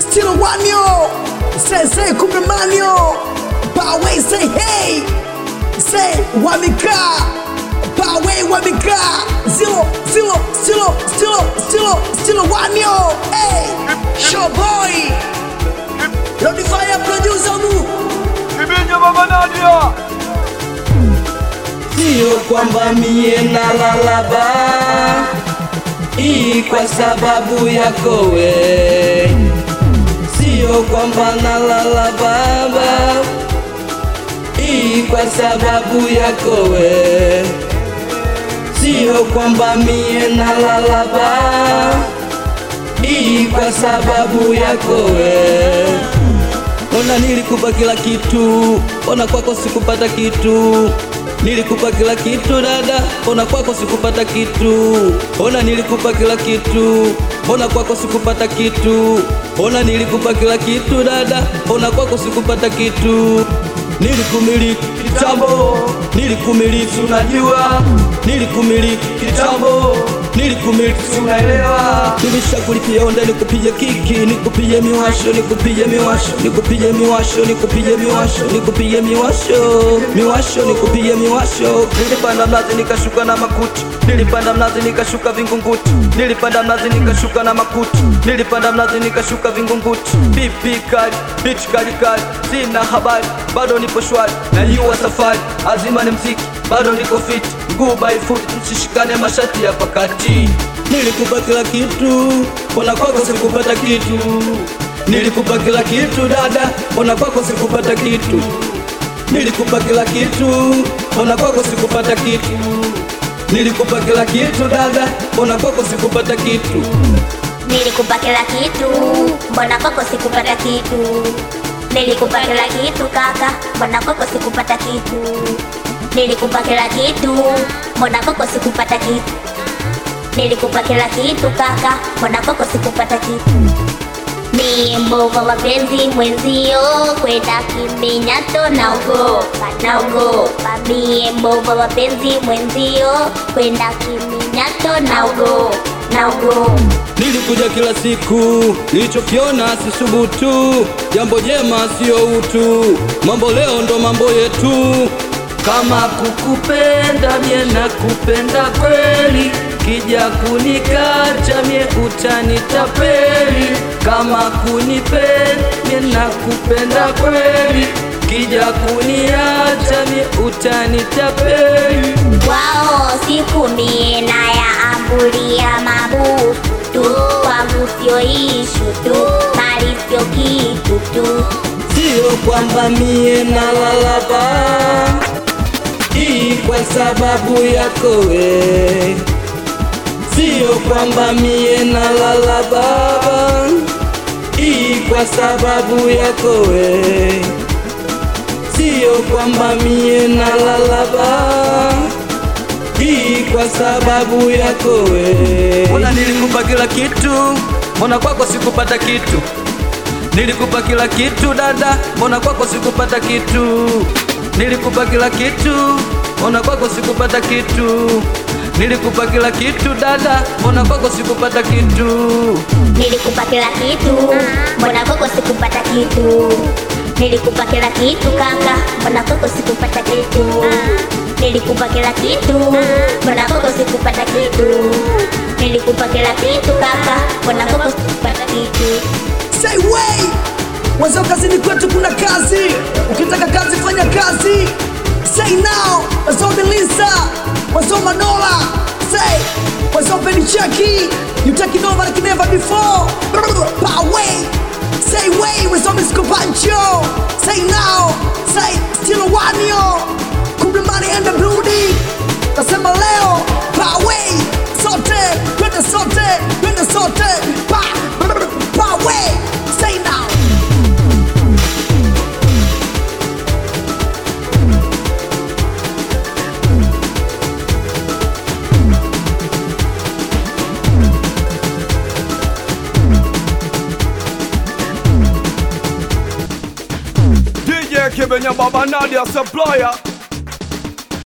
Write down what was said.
Still one yo. Say say kumbe manyo. Bawe say hey. Say wamika. Bawe wamika. Zero zero zero zero zero zero one yo. Hey. Show boy. Lodi fire producer mu. Ibinja Baba Nadia Sio kwamba mie nalalaba hii kwa sababu yako we, sio kwamba nalala baba hii kwa sababu yako we, sio kwamba mie nalala baba hii kwa sababu yako we. Ona nilikupa kila kitu, ona kwako sikupata kitu. Nilikupa kila kitu dada, ona kwako sikupata kitu. Ona nilikupa kila kitu, ona kwako sikupata kitu. Ona nilikupa kila kitu dada, ona kwako sikupata kitu. Nilikumiliki kitambo, nilikumiliki unajua, nilikumiliki kitambo, nilikumiliki si unaelewa. Nilishakulipia onda nikupige kiki, nikupige miwasho, nikupige miwasho, nikupige miwasho, nikupige miwasho, nikupige miwasho, miwasho, nikupige miwasho. Nilipanda mnazi nikashuka na makuti, nilipanda mnazi nikashuka vingunguti, nilipanda mnazi nikashuka na makuti, nilipanda mnazi nikashuka vingunguti. Pipi kali, bitch kali kali, sina habari, bado nipo shwari, najua safari, azima ni mziki, bado niko fit, mguu by foot, msishikane mashati ya pakati. Nilikupa kila kitu, mbona kwako sikupata kitu? Nilikupa kila kitu dada, mbona kwako sikupata kitu? Nilikupa kila kitu, mbona kwako sikupata kitu? Nilikupa kila kitu dada, mbona kwako sikupata kitu? Nilikupa kila kitu, mbona kwako sikupata kitu? Nilikupa kila kitu kaka, mbona kwako sikupata kitu? Nilikupa kila kitu, mbona kwako sikupata kitu? Nilikupa kila kitu kaka, mbona kwako sikupata kitu? Mie mbovu mapenzi mwenzio, kwenda kiminyato naogopa, naogopa. Mie mbovu mapenzi mwenzio, kwenda kiminyato naogopa, naogopa. Nilikuja kila siku, nilichokiona sisubutu, jambo jema sio utu, mambo leo ndo mambo yetu. Kama kukupenda mie nakupenda kweli, kija kunikacha mie utanitapeli. Kama kunipenda mie nakupenda kweli, kija kuniacha mie utanitapeli. Wao siku mie na ya ambulia mabusu tu, kwangu sio ishu tu, mali sio kitu tu. Sio kwamba mie nalalaba hii kwa sababu yako we, sio kwamba mie nalala baba hii kwa sababu yako we, sio kwamba mie nalala baba hii kwa sababu yako we. Mbona nilikupa kila kitu, mbona kwako sikupata kitu? Nilikupa kila kitu dada, mbona kwako sikupata kitu? Nilikupa kila kitu, mbona kwako sikupata kitu? Nilikupa kila kitu dada, mbona kwako sikupata kitu? Nilikupa kila kitu, mbona kwako sikupata kitu? Nilikupa kila kitu kaka, mbona kwako sikupata kitu? Nilikupa kila kitu, mbona kwako sikupata kitu? Nilikupa kila kitu kaka, mbona kwako sikupata kitu? Say way. Wazao kazini kwetu kuna kazi. Ukitaka kazi fanya kazi. Say now. Wazao Melissa. Wazao Manola. Say. Wazao Benicheki. You taking over like never before. Power way. Say way. Wazao Misko Pancho. Say now. Say still one yo. Kumbe money and the bloody. Nasema leo. Power way. Sote. Twende sote. Twende sote. Pa. Power way. Say now. DJ Kibenya Baba Nadia Supplier